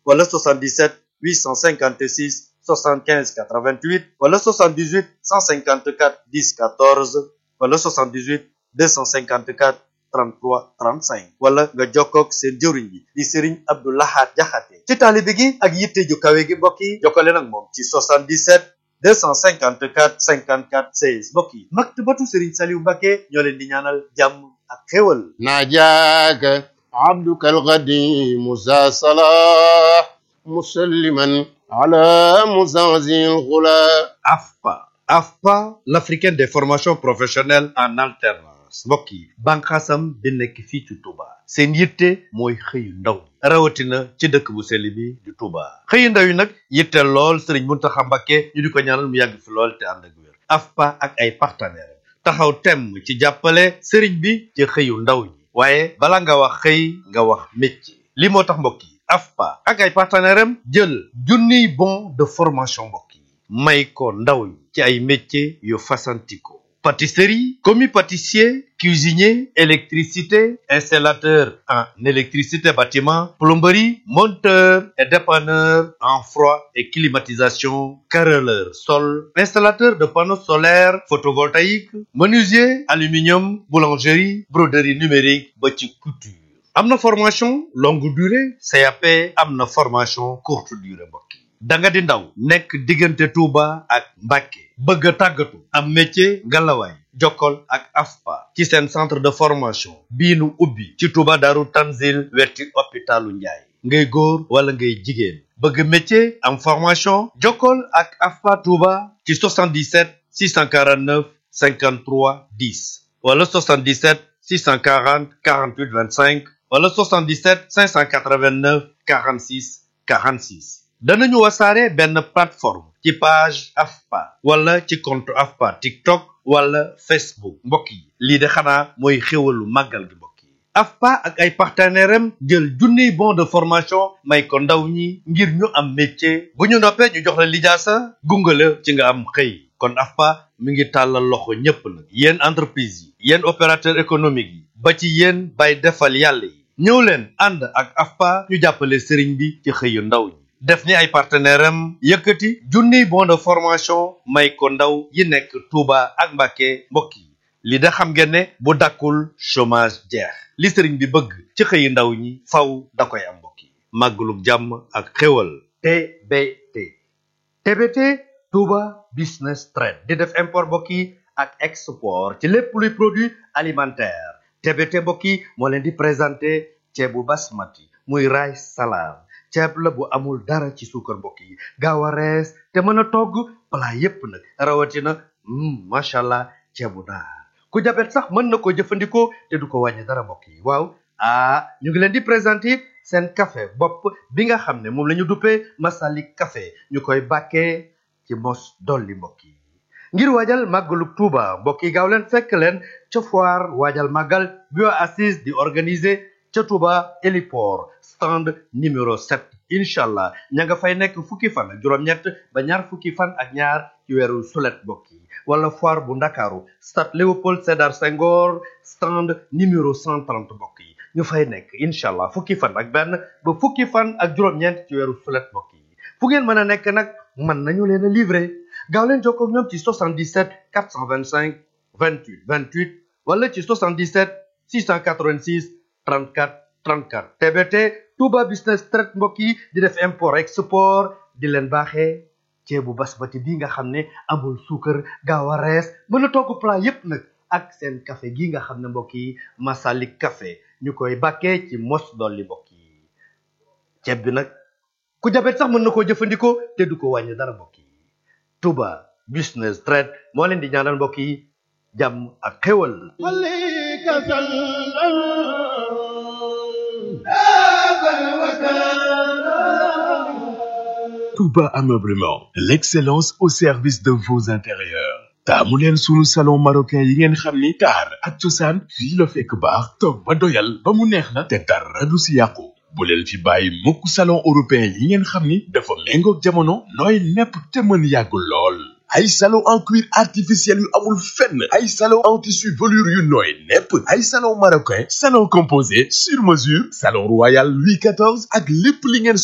wala 77 856 75 88 wala 78 154 10 14 wala 78 254 33 35 wala nga jokkoog seen jëwriñ bi di Serigne Abdou Lahad Jaxate ci taalibe gi ak yitte ju kawe gi mbokk yi jokkale nag moom ci 77 254 54 16 mbokk yi maktabatu Serigne Saliou Mbacké ñoo leen di ñaanal jàmm ak xéwal ناجاك عبدك القديم ذا صلاح مسلما على مزازي الغلا AFPA AFPA l'africaine des formations professionnelles en alternance mbokk yi banqaasam bi nekk fii ci Touba seen yitte mooy xëyu ndaw ñi rawatina ci dëkk bu sell bi di Touba xëyu ndaw yi nag yitte lool Serigne Mountakha Mbacké ñu di ko ñaanal mu yàgg fi lool te ànd ak wér AFPA ak ay partenaires taxaw temm ci jàppale Serigne bi ci xëyu ndaw ñi waaye bala nga wax xëy nga wax métier li moo tax mbokk yi AFPA ak ay partenaires am jël junniy bon de formation mbokk yi may ko ndaw ñi ci ay métiers yu fasantikoo pâtisserie commis pâtissier cuisinier électricité installateur en électricité bâtiment plomberie monteur et dépanneur en froid et climatisation carreleur sol installateur de panneaux solaires photovoltaïques menuisier aluminium boulangerie broderie numérique ba ci couture am na formation longue durée CAP am na formation courte durée mbokk yi da nga di ndaw nekk diggante Touba ak Mbacké bëgg a tàggatu am métier ngalawaay jokkol ak AFPA ci seen centre de formation bii nu ubbi ci Touba Daaru Tanzil wetti hôpitalu Njaay ngay góor wala ngay jigéen bëgg métier am formation jokkol ak AFPA Touba ci 77 649 53 10 wala 77 640 48 25 wala 77 589 46 46 danañu wasaare benn plateforme ci page AFPA wala ci compte AFPA TikTok wala Facebook mbokk yi lii de xanaa mooy xéwalu màggal gi mbokk yi AFPA ak ay partenaires am jël junniy bon de formation may ko ndaw ñi ngir ñu am métier bu ñu noppee ñu jox la lijaasa gungale ci nga am xëy kon AFPA mi ngi tàllal loxo ñépp nag yéen entreprise yi yéen opérateur économique yi ba ci yéen bay defal yàlla yi ñëw leen ànd ak AFPA ñu jàppale sëriñ bi ci xëyu ndaw ñi def ni ay partenaire am yëkkati junniy bon de formation may ko ndaw yi nekk Touba ak Mbacké mbokk yi li da xam ngeen ne bu dakkul chômage jeex li sëriñ bi bëgg ci xëyi ndaw ñi faw da koy am mbokk yi màggalug jàmm ak xéwal TBT TBT Touba Business Trade di def import mbokk yi ak export ci lépp luy produit alimentaire TBT mbokk yi moo leen di présenté ceebu basmati muy rice salade ceeb la bu amul dara ci suukar mbokk yi gaaw a rees te mën a togg plat yépp nag rawatina macha allah ceebu naar ku jabet sax mën na ko jëfandikoo te du ko wàññi dara mbokk yi waaw ah ñu ngi leen di présenter seen café bopp bi nga xam ne moom la ñu duppee Masalik café ñu koy bàkkee ci mos dolli mbokk yi ngir waajal màggalu Tuuba mbokk yi gaaw leen fekk leen ca foire waajal màggal bio assise di organiser ca Touba héliport stand numéro 7 incha allah ña nga fay nekk fukki fan ak juróom-ñett ba ñaar fukki fan ak ñaar ci weeru sulet mbokk yi wala foire bu ndakaaru stade Léopold Sédar Senghor stand numéro 130 mbokk yi ñu fay nekk incha allah fukki fan ak benn ba fukki fan ak juróom-ñeent ci weeru sulet mbokk yi fu ngeen mën a nekk nag mën nañu leen a livrer gaaw leen jokkoo ak ñoom ci 77 425 28 28 wala ci 77 686 34 34 TBT Touba Business Trade mbokk yi di def import export di leen baaxee ceebu basmati bi nga xam ne amul suukar gaaw a rees mën a togg plat yépp nag ak seen café gi nga xam ne mbokk yi Masalik café ñu koy bàkkee ci mos dolli mbokk yi ceeb bi nag ku jabet sax mën na koo jëfandikoo te du ko wàññi dara mbokk yi Touba Business Trade moo leen di ñaanal mbokk yi jàmm ak xéwal عليك Touba Ameublement, l'excellence au service de vos intérieurs. taamu leen sunu salon marocain yi ngeen xam ni taar ak cosaan fii la fekk baax toog ba doyal ba mu neex la te dara du si yàqu bu leen fi bàyyi mukk salon européen yi ngeen xam ni dafa méngoog jamono nooy nepp te mën yàgg lool ay salon en cuir artificiel yu amul fenn ay salon en tissu velours yu nooy nepp ay salon marocain salon composé sur mesure salon royal Louis XIV ak lépp li ngeen